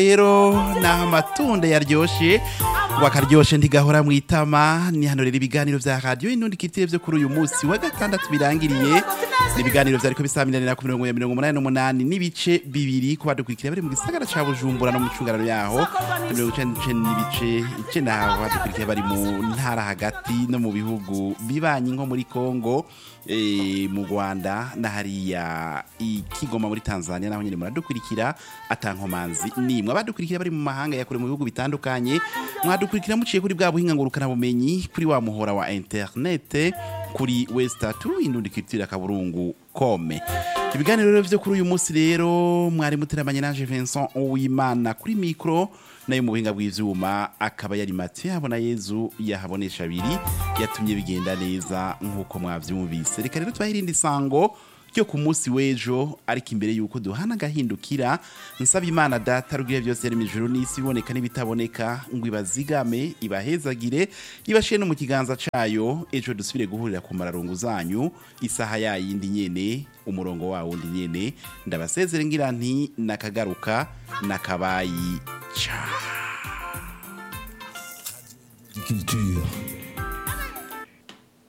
rero ni amatunda yaryoshe ngo akaryoshe ntigahora mu itama ni hano rero ibiganiro vya radiyo inundi kitire vyo kuri uyu munsi wa gatandatu birangiriye ni ibiganiro vyariko bisaminanira ku mirongo ya mirongo umunani n'umunani n'ibice bibiri ku badukurikira bari mu gisagara ca bujumbura no mu cungararo yaho mirongo icenda n'icenda n'ibice icenda aho badukurikira bari mu ntara hagati no mu bihugu bibanyi nko muri kongo eh, mu rwanda na hariya i kigoma muri tanzania naho nyine muradukurikira atankomanzi nimwe abadukurikira bari mu mahanga ya kure mu bihugu bitandukanye mwadukurikira muciye kuri bwa buhinga ngurukana bumenyi kuri wa muhora wa internet kuri westatu indundi kitira kaburungu kome ibiganiro rero vyo kuri uyu munsi rero mwari muteramanye nanje Vincent Uwimana kuri micro nayo mu buhinga bw'ivyuma akaba yari Mathieu habona Yezu yahabonesha abiri yatumye bigenda neza nk'uko mwavyumvise reka rero twahirinde isango ryo ku munsi w'ejo ariko imbere y'uko duhana agahindukira nsaba imana data rugire byose yari mu ijuru n'isi iboneka n'ibitaboneka ngo ibazigame ibahezagire ibashiye no mu kiganza cayo ejo dusubire guhurira ku mararungu zanyu isaha yayindi nyene umurongo wa wundi nyene ndabasezere ngira nti nakagaruka nakabayi ca Culture.